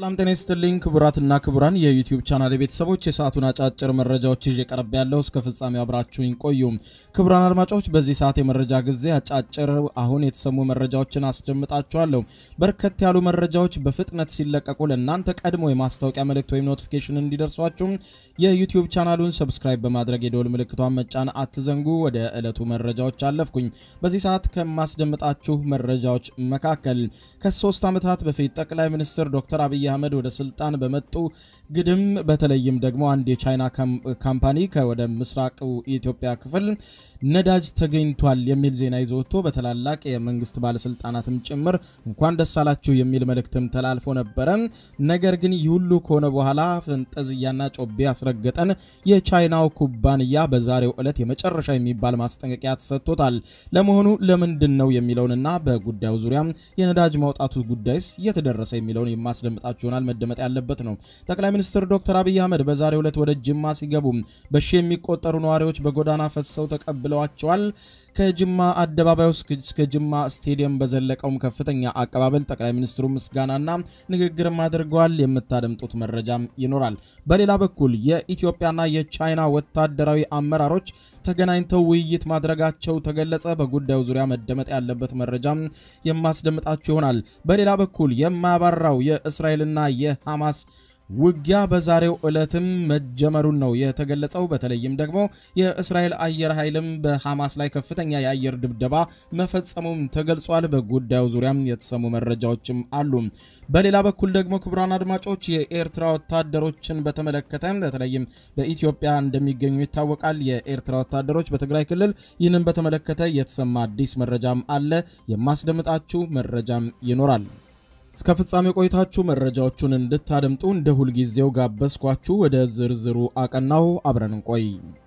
ሰላም ጤና ይስጥልኝ ክቡራትና ክቡራን የዩቲዩብ ቻናል ቤተሰቦች የሰዓቱን አጫጭር መረጃዎች ይዤ ቀርብ ያለው እስከ ፍጻሜው አብራችሁኝ ቆዩ። ክቡራን አድማጮች በዚህ ሰዓት የመረጃ ጊዜ አጫጭር አሁን የተሰሙ መረጃዎችን አስደምጣችኋለሁ። በርከት ያሉ መረጃዎች በፍጥነት ሲለቀቁ ለእናንተ ቀድሞ የማስታወቂያ መልእክት ወይም ኖቲፊኬሽን እንዲደርሷችሁ የዩቲዩብ ቻናሉን ሰብስክራይብ በማድረግ የደወል ምልክቷን መጫን አትዘንጉ። ወደ ዕለቱ መረጃዎች አለፍኩኝ። በዚህ ሰዓት ከማስደምጣችሁ መረጃዎች መካከል ከሶስት ዓመታት በፊት ጠቅላይ ሚኒስትር ዶክተር አብይ አህመድ ወደ ስልጣን በመጡ ግድም በተለይም ደግሞ አንድ የቻይና ካምፓኒ ከወደ ምስራቁ የኢትዮጵያ ክፍል ነዳጅ ተገኝቷል የሚል ዜና ይዞ ወጥቶ በታላላቅ የመንግስት ባለስልጣናትም ጭምር እንኳን ደስ አላችሁ የሚል መልእክትም ተላልፎ ነበረ። ነገር ግን ይህ ሁሉ ከሆነ በኋላ ፈንጠዝያና ጮቤ ያስረገጠን የቻይናው ኩባንያ በዛሬው ዕለት የመጨረሻ የሚባል ማስጠንቀቂያ ተሰጥቶታል። ለመሆኑ ለምንድን ነው የሚለውንና በጉዳዩ ዙሪያ የነዳጅ ማውጣቱ ጉዳይስ እየተደረሰ የሚለውን የማስደምጣችሁ ይሆናል። መደመጥ ያለበት ነው። ጠቅላይ ሚኒስትር ዶክተር አብይ አህመድ በዛሬው ዕለት ወደ ጅማ ሲገቡ በሺ የሚቆጠሩ ነዋሪዎች በጎዳና ፈሰው ተቀብለዋቸዋል። ከጅማ አደባባይ እስከ ጅማ ስቴዲየም በዘለቀውም ከፍተኛ አቀባበል ጠቅላይ ሚኒስትሩ ምስጋናና ንግግርም አድርገዋል። የምታደምጡት መረጃም ይኖራል። በሌላ በኩል የኢትዮጵያና የቻይና ወታደራዊ አመራሮች ተገናኝተው ውይይት ማድረጋቸው ተገለጸ። በጉዳዩ ዙሪያ መደመጥ ያለበት መረጃም የማስደምጣችሁ ይሆናል። በሌላ በኩል የማያባራው የእስራኤልና የሐማስ ውጊያ በዛሬው ዕለትም መጀመሩን ነው የተገለጸው። በተለይም ደግሞ የእስራኤል አየር ኃይልም በሐማስ ላይ ከፍተኛ የአየር ድብደባ መፈጸሙም ተገልጿል። በጉዳዩ ዙሪያም የተሰሙ መረጃዎችም አሉ። በሌላ በኩል ደግሞ ክቡራን አድማጮች የኤርትራ ወታደሮችን በተመለከተ በተለይም በኢትዮጵያ እንደሚገኙ ይታወቃል። የኤርትራ ወታደሮች በትግራይ ክልል ይህንን በተመለከተ የተሰማ አዲስ መረጃም አለ። የማስደምጣችሁ መረጃም ይኖራል። እስከ ፍጻሜ ቆይታችሁ መረጃዎቹን እንድታደምጡ እንደ ሁልጊዜው ጋበዝኳችሁ። ወደ ዝርዝሩ አቀናሁ። አብረን እንቆይ።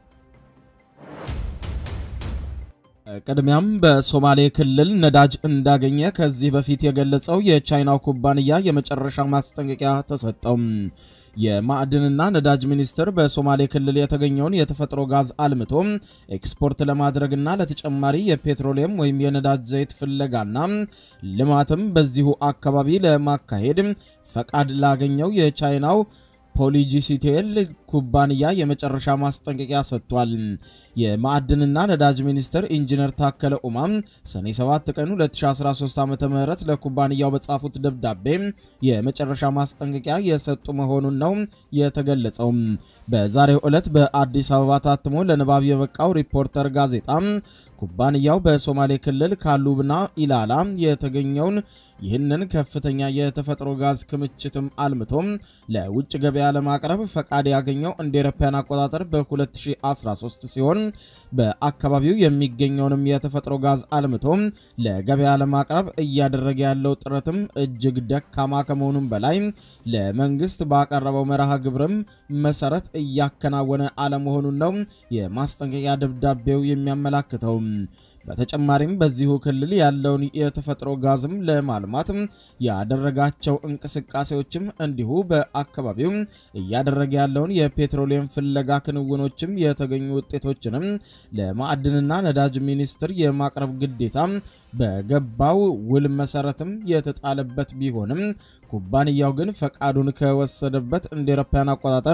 ቅድሚያም በሶማሌ ክልል ነዳጅ እንዳገኘ ከዚህ በፊት የገለጸው የቻይናው ኩባንያ የመጨረሻ ማስጠንቀቂያ ተሰጠው። የማዕድንና ነዳጅ ሚኒስቴር በሶማሌ ክልል የተገኘውን የተፈጥሮ ጋዝ አልምቶ ኤክስፖርት ለማድረግና ለተጨማሪ የፔትሮሊየም ወይም የነዳጅ ዘይት ፍለጋና ልማትም በዚሁ አካባቢ ለማካሄድ ፈቃድ ላገኘው የቻይናው ፖሊጂሲቴል ኩባንያ የመጨረሻ ማስጠንቀቂያ ሰጥቷል። የማዕድንና ነዳጅ ሚኒስትር ኢንጂነር ታከለ ኡማም ሰኔ 7 ቀን 2013 ዓ ም ለኩባንያው በጻፉት ደብዳቤ የመጨረሻ ማስጠንቀቂያ የሰጡ መሆኑን ነው የተገለጸው። በዛሬው ዕለት በአዲስ አበባ ታትሞ ለንባብ የበቃው ሪፖርተር ጋዜጣ ኩባንያው በሶማሌ ክልል ካሉብና ኢላላ የተገኘውን ይህንን ከፍተኛ የተፈጥሮ ጋዝ ክምችትም አልምቶም ለውጭ ገበያ ለማቅረብ ፈቃድ ያገኘው እንደ አውሮፓውያን አቆጣጠር በ2013 ሲሆን በአካባቢው የሚገኘውንም የተፈጥሮ ጋዝ አልምቶም ለገበያ ለማቅረብ እያደረገ ያለው ጥረትም እጅግ ደካማ ከመሆኑም በላይ ለመንግስት ባቀረበው መርሃ ግብርም መሰረት እያከናወነ አለመሆኑን ነው የማስጠንቀቂያ ደብዳቤው የሚያመላክተው። በተጨማሪም በዚሁ ክልል ያለውን የተፈጥሮ ጋዝም ለማልማት ያደረጋቸው እንቅስቃሴዎችም እንዲሁ በአካባቢው እያደረገ ያለውን የፔትሮሊየም ፍለጋ ክንውኖችም የተገኙ ውጤቶችንም ለማዕድንና ነዳጅ ሚኒስቴር የማቅረብ ግዴታ በገባው ውል መሰረትም የተጣለበት ቢሆንም ኩባንያው ግን ፈቃዱን ከወሰደበት እንደ አውሮፓውያን አቆጣጠር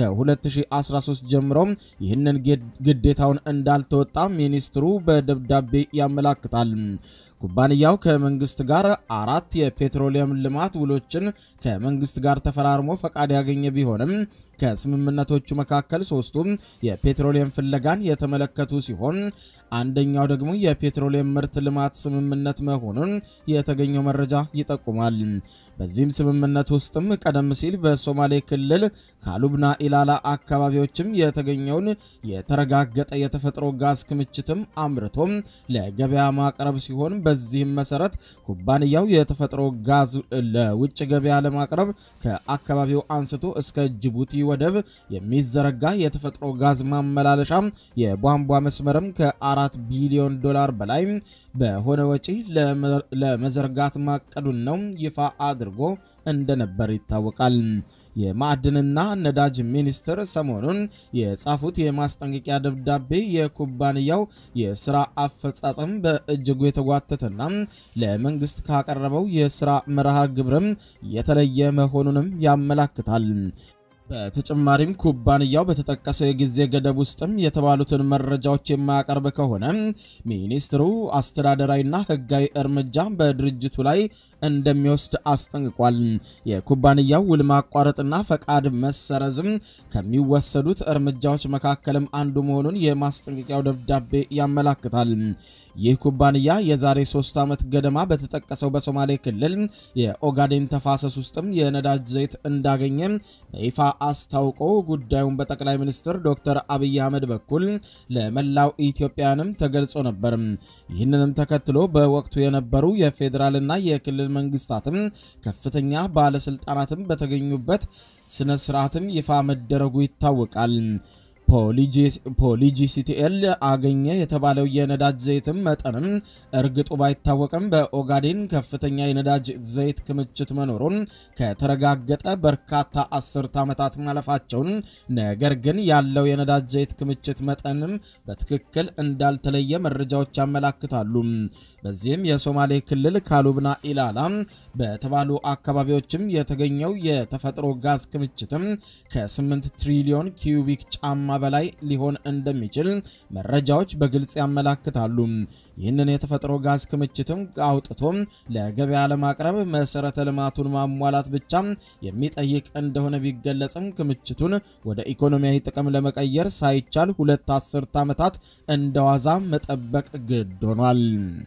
ከ2013 ጀምሮ ይህንን ግዴታውን እንዳልተወጣ ሚኒስትሩ በደብዳቤ ያመላክታል። ኩባንያው ከመንግስት ጋር አራት የፔትሮሊየም ልማት ውሎችን ከመንግስት ጋር ተፈራርሞ ፈቃድ ያገኘ ቢሆንም ከስምምነቶቹ መካከል ሶስቱም የፔትሮሊየም ፍለጋን የተመለከቱ ሲሆን አንደኛው ደግሞ የፔትሮሊየም ምርት ልማት ስምምነት መሆኑን የተገኘው መረጃ ይጠቁማል። በዚህም ስምምነት ውስጥም ቀደም ሲል በሶማሌ ክልል ካሉብና ኢላላ አካባቢዎችም የተገኘውን የተረጋገጠ የተፈጥሮ ጋዝ ክምችትም አምርቶም ለገበያ ማቅረብ ሲሆን በዚህም መሰረት ኩባንያው የተፈጥሮ ጋዝ ለውጭ ገበያ ለማቅረብ ከአካባቢው አንስቶ እስከ ጅቡቲ ወደብ የሚዘረጋ የተፈጥሮ ጋዝ ማመላለሻ የቧንቧ መስመርም ከአራት ቢሊዮን ዶላር በላይ በሆነ ወጪ ለመዘርጋት ማቀዱን ነው ይፋ አድርጎ እንደነበር ይታወቃል። የማዕድንና ነዳጅ ሚኒስትር ሰሞኑን የጻፉት የማስጠንቀቂያ ደብዳቤ የኩባንያው የስራ አፈጻጸም በእጅጉ የተጓተተና ለመንግስት ካቀረበው የስራ መርሃ ግብርም የተለየ መሆኑንም ያመላክታል። በተጨማሪም ኩባንያው በተጠቀሰው የጊዜ ገደብ ውስጥም የተባሉትን መረጃዎች የማያቀርብ ከሆነ ሚኒስትሩ አስተዳደራዊና ሕጋዊ እርምጃ በድርጅቱ ላይ እንደሚወስድ አስጠንቅቋል። የኩባንያው ውል ማቋረጥና ፈቃድ መሰረዝም ከሚወሰዱት እርምጃዎች መካከልም አንዱ መሆኑን የማስጠንቀቂያው ደብዳቤ ያመላክታል። ይህ ኩባንያ የዛሬ ሶስት ዓመት ገደማ በተጠቀሰው በሶማሌ ክልል የኦጋዴን ተፋሰስ ውስጥም የነዳጅ ዘይት እንዳገኘ በይፋ አስታውቆ ጉዳዩን በጠቅላይ ሚኒስትር ዶክተር አብይ አህመድ በኩል ለመላው ኢትዮጵያውያንም ተገልጾ ነበር። ይህንንም ተከትሎ በወቅቱ የነበሩ የፌዴራልና የክልል መንግስታትም ከፍተኛ ባለስልጣናትም በተገኙበት ስነ ስርዓትም ይፋ መደረጉ ይታወቃል። ፖሊጂሲቲኤል አገኘ የተባለው የነዳጅ ዘይትም መጠንም እርግጡ ባይታወቅም በኦጋዴን ከፍተኛ የነዳጅ ዘይት ክምችት መኖሩን ከተረጋገጠ በርካታ አስርት ዓመታት ማለፋቸውን፣ ነገር ግን ያለው የነዳጅ ዘይት ክምችት መጠንም በትክክል እንዳልተለየ መረጃዎች ያመላክታሉ። በዚህም የሶማሌ ክልል ካሉብና ኢላላ በተባሉ አካባቢዎችም የተገኘው የተፈጥሮ ጋዝ ክምችትም ከ8 ትሪሊዮን ኪዩቢክ ጫማ በላይ ሊሆን እንደሚችል መረጃዎች በግልጽ ያመላክታሉ። ይህንን የተፈጥሮ ጋዝ ክምችትም አውጥቶ ለገበያ ለማቅረብ መሰረተ ልማቱን ማሟላት ብቻ የሚጠይቅ እንደሆነ ቢገለጽም ክምችቱን ወደ ኢኮኖሚያዊ ጥቅም ለመቀየር ሳይቻል ሁለት አስርት ዓመታት እንደዋዛ መጠበቅ ግድ ሆኗል።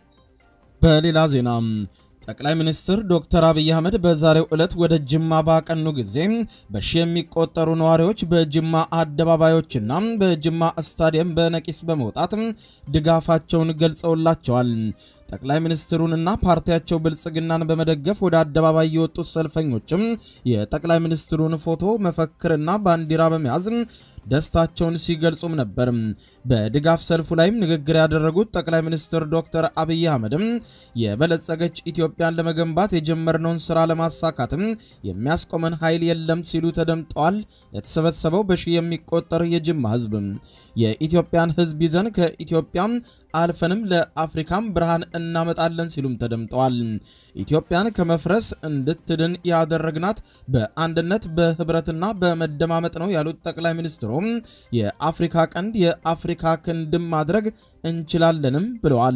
በሌላ ዜና ጠቅላይ ሚኒስትር ዶክተር አብይ አህመድ በዛሬው ዕለት ወደ ጅማ ባቀኑ ጊዜ በሺ የሚቆጠሩ ነዋሪዎች በጅማ አደባባዮችና በጅማ ስታዲየም በነቂስ በመውጣት ድጋፋቸውን ገልጸውላቸዋል። ጠቅላይ ሚኒስትሩንና ፓርቲያቸው ብልጽግናን በመደገፍ ወደ አደባባይ የወጡት ሰልፈኞችም የጠቅላይ ሚኒስትሩን ፎቶ መፈክርና ባንዲራ በመያዝ ደስታቸውን ሲገልጹም ነበር። በድጋፍ ሰልፉ ላይም ንግግር ያደረጉት ጠቅላይ ሚኒስትር ዶክተር አብይ አህመድም የበለጸገች ኢትዮጵያን ለመገንባት የጀመርነውን ስራ ለማሳካትም የሚያስቆመን ኃይል የለም ሲሉ ተደምጠዋል። የተሰበሰበው በሺህ የሚቆጠር የጅማ ህዝብ የኢትዮጵያን ህዝብ ይዘን ከኢትዮጵያ አልፈንም ለአፍሪካም ብርሃን እናመጣለን ሲሉም ተደምጠዋል። ኢትዮጵያን ከመፍረስ እንድትድን ያደረግናት በአንድነት በህብረትና በመደማመጥ ነው ያሉት ጠቅላይ ሚኒስትሩም የአፍሪካ ቀንድ የአፍሪካ ክንድም ማድረግ እንችላለንም ብለዋል።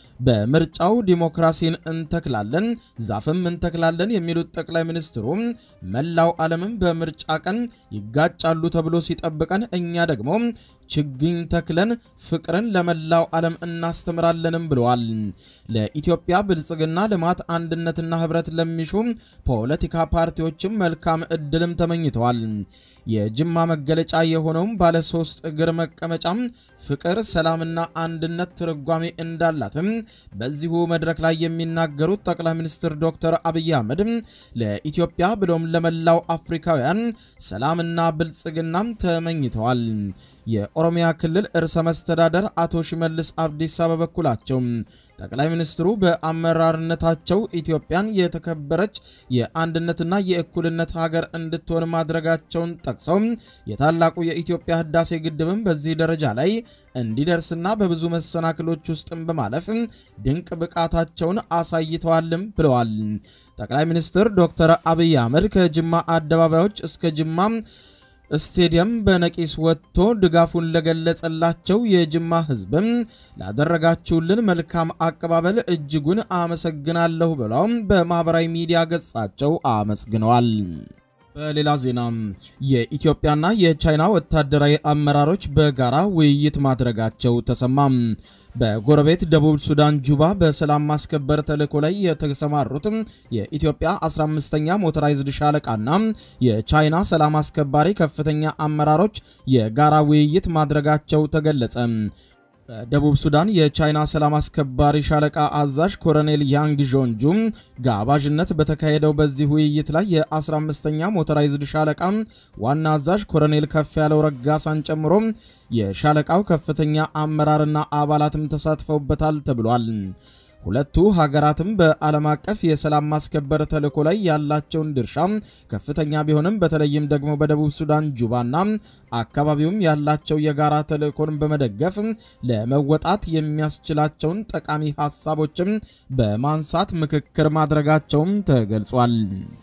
በምርጫው ዲሞክራሲን እንተክላለን፣ ዛፍም እንተክላለን የሚሉት ጠቅላይ ሚኒስትሩ መላው ዓለምም በምርጫ ቀን ይጋጫሉ ተብሎ ሲጠብቀን እኛ ደግሞ ችግኝ ተክለን ፍቅርን ለመላው ዓለም እናስተምራለንም ብለዋል። ለኢትዮጵያ ብልጽግና፣ ልማት፣ አንድነትና ህብረት ለሚሹ ፖለቲካ ፓርቲዎችም መልካም እድልም ተመኝተዋል። የጅማ መገለጫ የሆነውም ባለ ሶስት እግር መቀመጫም ፍቅር፣ ሰላምና አንድነት ትርጓሜ እንዳላትም በዚሁ መድረክ ላይ የሚናገሩት ጠቅላይ ሚኒስትር ዶክተር አብይ አህመድ ለኢትዮጵያ ብሎም ለመላው አፍሪካውያን ሰላምና ብልጽግናም ተመኝተዋል። የኦሮሚያ ክልል ርዕሰ መስተዳደር አቶ ሽመልስ አብዲሳ በበኩላቸው ጠቅላይ ሚኒስትሩ በአመራርነታቸው ኢትዮጵያን የተከበረች የአንድነትና የእኩልነት ሀገር እንድትሆን ማድረጋቸውን ጠቅሰው የታላቁ የኢትዮጵያ ህዳሴ ግድብም በዚህ ደረጃ ላይ እንዲደርስና በብዙ መሰናክሎች ውስጥም በማለፍ ድንቅ ብቃታቸውን አሳይተዋልም ብለዋል። ጠቅላይ ሚኒስትር ዶክተር አብይ አህመድ ከጅማ አደባባዮች እስከ ጅማ ስቴዲየም በነቂስ ወጥቶ ድጋፉን ለገለጸላቸው የጅማ ህዝብም ላደረጋችሁልን መልካም አቀባበል እጅጉን አመሰግናለሁ ብለው በማኅበራዊ ሚዲያ ገጻቸው አመስግነዋል። በሌላ ዜና የኢትዮጵያና የቻይና ወታደራዊ አመራሮች በጋራ ውይይት ማድረጋቸው ተሰማም። በጎረቤት ደቡብ ሱዳን ጁባ በሰላም ማስከበር ተልዕኮ ላይ የተሰማሩት የኢትዮጵያ 15ኛ ሞተራይዝድ ሻለቃና የቻይና ሰላም አስከባሪ ከፍተኛ አመራሮች የጋራ ውይይት ማድረጋቸው ተገለጸ። በደቡብ ሱዳን የቻይና ሰላም አስከባሪ ሻለቃ አዛዥ ኮሎኔል ያንግ ዦንጁ ጋባዥነት በተካሄደው በዚህ ውይይት ላይ የ15ኛ ሞተራይዝድ ሻለቃ ዋና አዛዥ ኮሎኔል ከፍ ያለው ረጋሳን ጨምሮ የሻለቃው ከፍተኛ አመራርና አባላትም ተሳትፈውበታል ተብሏል። ሁለቱ ሀገራትም በዓለም አቀፍ የሰላም ማስከበር ተልዕኮ ላይ ያላቸውን ድርሻ ከፍተኛ ቢሆንም በተለይም ደግሞ በደቡብ ሱዳን ጁባና አካባቢውም ያላቸው የጋራ ተልዕኮን በመደገፍ ለመወጣት የሚያስችላቸውን ጠቃሚ ሀሳቦችም በማንሳት ምክክር ማድረጋቸውም ተገልጿል።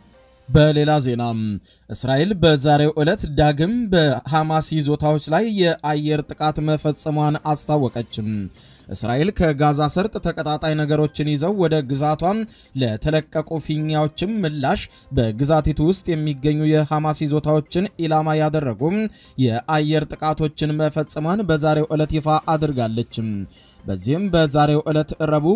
በሌላ ዜና እስራኤል በዛሬው ዕለት ዳግም በሐማስ ይዞታዎች ላይ የአየር ጥቃት መፈጸሟን አስታወቀች። እስራኤል ከጋዛ ሰርጥ ተቀጣጣይ ነገሮችን ይዘው ወደ ግዛቷ ለተለቀቁ ፊኛዎችም ምላሽ በግዛቲቱ ውስጥ የሚገኙ የሐማስ ይዞታዎችን ኢላማ ያደረጉ የአየር ጥቃቶችን መፈጸሟን በዛሬው ዕለት ይፋ አድርጋለች። በዚህም በዛሬው ዕለት ረቡዕ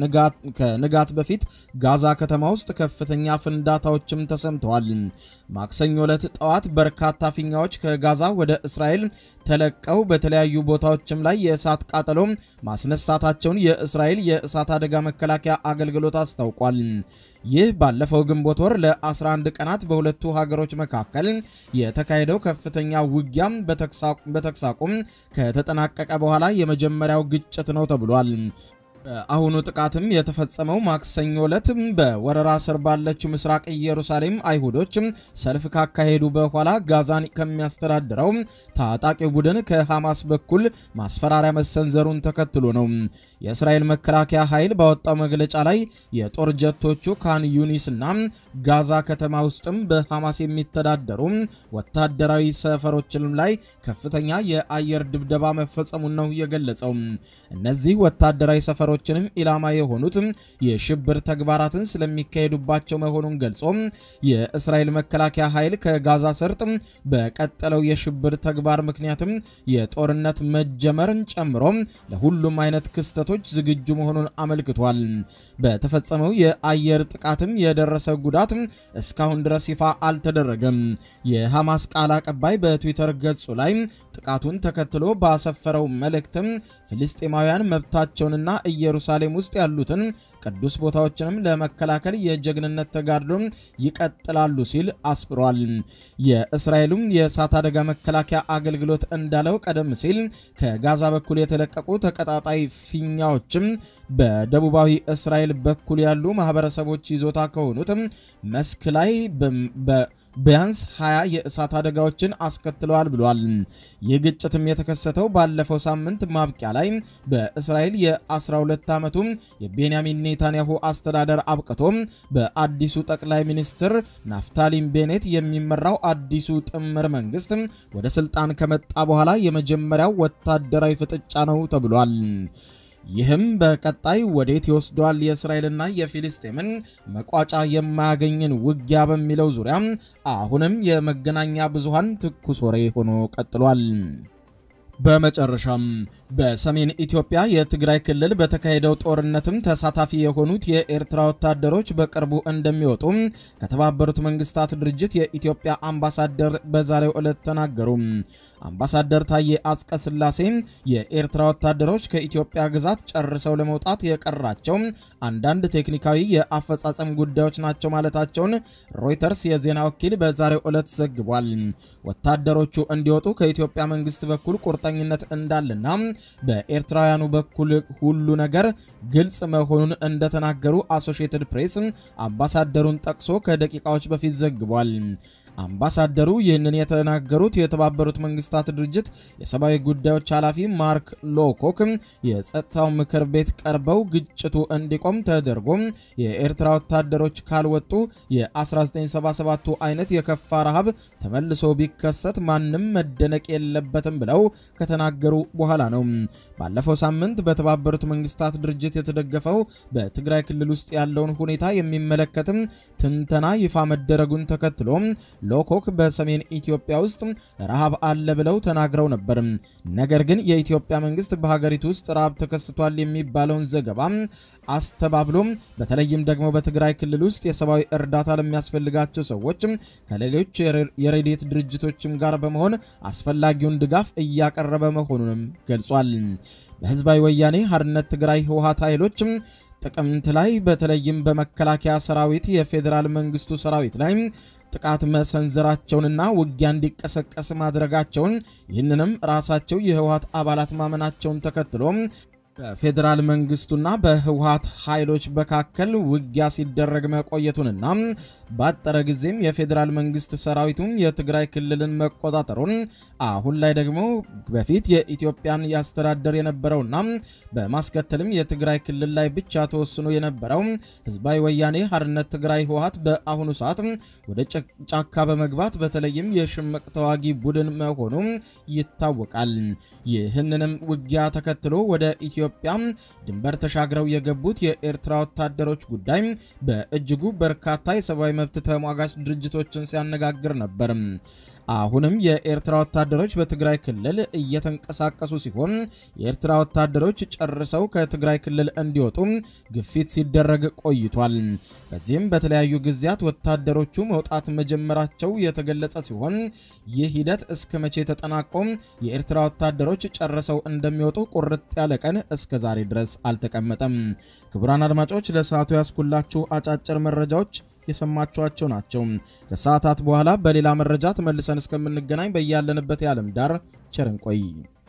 ከንጋት በፊት ጋዛ ከተማ ውስጥ ከፍተኛ ፍንዳታዎችም ተሰምተዋል። ማክሰኞ ዕለት ጠዋት በርካታ ፊኛዎች ከጋዛ ወደ እስራኤል ተለቀው በተለያዩ ቦታዎችም ላይ የእሳት ቃጠሎ ማስነሳታቸውን የእስራኤል የእሳት አደጋ መከላከያ አገልግሎት አስታውቋል። ይህ ባለፈው ግንቦት ወር ለ11 ቀናት በሁለቱ ሀገሮች መካከል የተካሄደው ከፍተኛ ውጊያም በተኩስ አቁም ከተጠናቀቀ በኋላ የመጀመሪያው ግጭት ነው ተብሏል። በአሁኑ ጥቃትም የተፈጸመው ማክሰኞ ዕለት በወረራ ስር ባለችው ምስራቅ ኢየሩሳሌም አይሁዶች ሰልፍ ካካሄዱ በኋላ ጋዛን ከሚያስተዳድረው ታጣቂ ቡድን ከሐማስ በኩል ማስፈራሪያ መሰንዘሩን ተከትሎ ነው። የእስራኤል መከላከያ ኃይል ባወጣው መግለጫ ላይ የጦር ጀቶቹ ካን ዩኒስና ጋዛ ከተማ ውስጥም በሐማስ የሚተዳደሩ ወታደራዊ ሰፈሮችም ላይ ከፍተኛ የአየር ድብደባ መፈጸሙን ነው የገለጸው። እነዚህ ወታደራዊ ሰፈሮች ችንም ኢላማ የሆኑት የሽብር ተግባራትን ስለሚካሄዱባቸው መሆኑን ገልጾ የእስራኤል መከላከያ ኃይል ከጋዛ ሰርጥ በቀጠለው የሽብር ተግባር ምክንያትም የጦርነት መጀመርን ጨምሮ ለሁሉም አይነት ክስተቶች ዝግጁ መሆኑን አመልክቷል። በተፈጸመው የአየር ጥቃትም የደረሰ ጉዳት እስካሁን ድረስ ይፋ አልተደረገም። የሐማስ ቃል አቀባይ በትዊተር ገጹ ላይ ጥቃቱን ተከትሎ ባሰፈረው መልእክትም ፍልስጤማውያን መብታቸውንና ኢየሩሳሌም ውስጥ ያሉትን ቅዱስ ቦታዎችንም ለመከላከል የጀግንነት ተጋድሎ ይቀጥላሉ ሲል አስፍሯል። የእስራኤሉም የእሳት አደጋ መከላከያ አገልግሎት እንዳለው ቀደም ሲል ከጋዛ በኩል የተለቀቁ ተቀጣጣይ ፊኛዎችም በደቡባዊ እስራኤል በኩል ያሉ ማህበረሰቦች ይዞታ ከሆኑት መስክ ላይ ቢያንስ 20 የእሳት አደጋዎችን አስከትለዋል ብሏል። ይህ ግጭትም የተከሰተው ባለፈው ሳምንት ማብቂያ ላይ በእስራኤል የ12 ዓመቱ የቤንያሚን ኔታንያሁ አስተዳደር አብቅቶ በአዲሱ ጠቅላይ ሚኒስትር ናፍታሊም ቤኔት የሚመራው አዲሱ ጥምር መንግስት ወደ ስልጣን ከመጣ በኋላ የመጀመሪያው ወታደራዊ ፍጥጫ ነው ተብሏል። ይህም በቀጣይ ወዴት ይወስደዋል የእስራኤልና የፊልስጤምን መቋጫ የማያገኝን ውጊያ በሚለው ዙሪያ አሁንም የመገናኛ ብዙሃን ትኩስ ወሬ ሆኖ ቀጥሏል። በመጨረሻም በሰሜን ኢትዮጵያ የትግራይ ክልል በተካሄደው ጦርነትም ተሳታፊ የሆኑት የኤርትራ ወታደሮች በቅርቡ እንደሚወጡ ከተባበሩት መንግስታት ድርጅት የኢትዮጵያ አምባሳደር በዛሬው ዕለት ተናገሩ። አምባሳደር ታዬ አጽቀ ሥላሴ የኤርትራ ወታደሮች ከኢትዮጵያ ግዛት ጨርሰው ለመውጣት የቀራቸው አንዳንድ ቴክኒካዊ የአፈጻጸም ጉዳዮች ናቸው ማለታቸውን ሮይተርስ የዜና ወኪል በዛሬው ዕለት ዘግቧል። ወታደሮቹ እንዲወጡ ከኢትዮጵያ መንግስት በኩል ቁርጠኝነት እንዳለና በኤርትራውያኑ በኩል ሁሉ ነገር ግልጽ መሆኑን እንደተናገሩ አሶሺየትድ ፕሬስ አምባሳደሩን ጠቅሶ ከደቂቃዎች በፊት ዘግቧል። አምባሳደሩ ይህንን የተናገሩት የተባበሩት መንግስታት ድርጅት የሰብአዊ ጉዳዮች ኃላፊ ማርክ ሎኮክ የጸጥታው ምክር ቤት ቀርበው ግጭቱ እንዲቆም ተደርጎ የኤርትራ ወታደሮች ካልወጡ የ1977ቱ አይነት የከፋ ረሃብ ተመልሶ ቢከሰት ማንም መደነቅ የለበትም ብለው ከተናገሩ በኋላ ነው። ባለፈው ሳምንት በተባበሩት መንግስታት ድርጅት የተደገፈው በትግራይ ክልል ውስጥ ያለውን ሁኔታ የሚመለከትም ትንተና ይፋ መደረጉን ተከትሎ ሎኮክ በሰሜን ኢትዮጵያ ውስጥ ረሃብ አለ ብለው ተናግረው ነበር። ነገር ግን የኢትዮጵያ መንግስት በሀገሪቱ ውስጥ ረሃብ ተከስቷል የሚባለውን ዘገባ አስተባብሎ በተለይም ደግሞ በትግራይ ክልል ውስጥ የሰብአዊ እርዳታ ለሚያስፈልጋቸው ሰዎች ከሌሎች የረድኤት ድርጅቶችም ጋር በመሆን አስፈላጊውን ድጋፍ እያቀረበ መሆኑንም ገልጿል። በህዝባዊ ወያኔ ሓርነት ትግራይ ህወሓት ኃይሎች ጥቅምት ላይ በተለይም በመከላከያ ሰራዊት የፌዴራል መንግስቱ ሰራዊት ላይ ጥቃት መሰንዘራቸውንና ውጊያ እንዲቀሰቀስ ማድረጋቸውን ይህንንም ራሳቸው የህወሓት አባላት ማመናቸውን ተከትሎ በፌዴራል መንግስቱና በህወሀት ኃይሎች መካከል ውጊያ ሲደረግ መቆየቱንና ባጠረ ጊዜም የፌዴራል መንግስት ሰራዊቱን የትግራይ ክልልን መቆጣጠሩን አሁን ላይ ደግሞ በፊት የኢትዮጵያን ያስተዳደር የነበረውና በማስከተልም የትግራይ ክልል ላይ ብቻ ተወስኖ የነበረው ህዝባዊ ወያኔ ሓርነት ትግራይ ህወሀት በአሁኑ ሰዓት ወደ ጫካ በመግባት በተለይም የሽምቅ ተዋጊ ቡድን መሆኑ ይታወቃል። ይህንንም ውጊያ ተከትሎ ወደ ኢትዮጵያ ድንበር ተሻግረው የገቡት የኤርትራ ወታደሮች ጉዳይ በእጅጉ በርካታ የሰብአዊ መብት ተሟጋች ድርጅቶችን ሲያነጋግር ነበር። አሁንም የኤርትራ ወታደሮች በትግራይ ክልል እየተንቀሳቀሱ ሲሆን የኤርትራ ወታደሮች ጨርሰው ከትግራይ ክልል እንዲወጡ ግፊት ሲደረግ ቆይቷል። በዚህም በተለያዩ ጊዜያት ወታደሮቹ መውጣት መጀመራቸው የተገለጸ ሲሆን ይህ ሂደት እስከ መቼ ተጠናቆ የኤርትራ ወታደሮች ጨርሰው እንደሚወጡ ቁርጥ ያለ ቀን እስከ ዛሬ ድረስ አልተቀመጠም። ክቡራን አድማጮች ለሰዓቱ ያስኩላችሁ አጫጭር መረጃዎች የሰማችኋቸው ናቸው። ከሰዓታት በኋላ በሌላ መረጃ ተመልሰን እስከምንገናኝ በያለንበት የዓለም ዳር ቸር እንቆይ።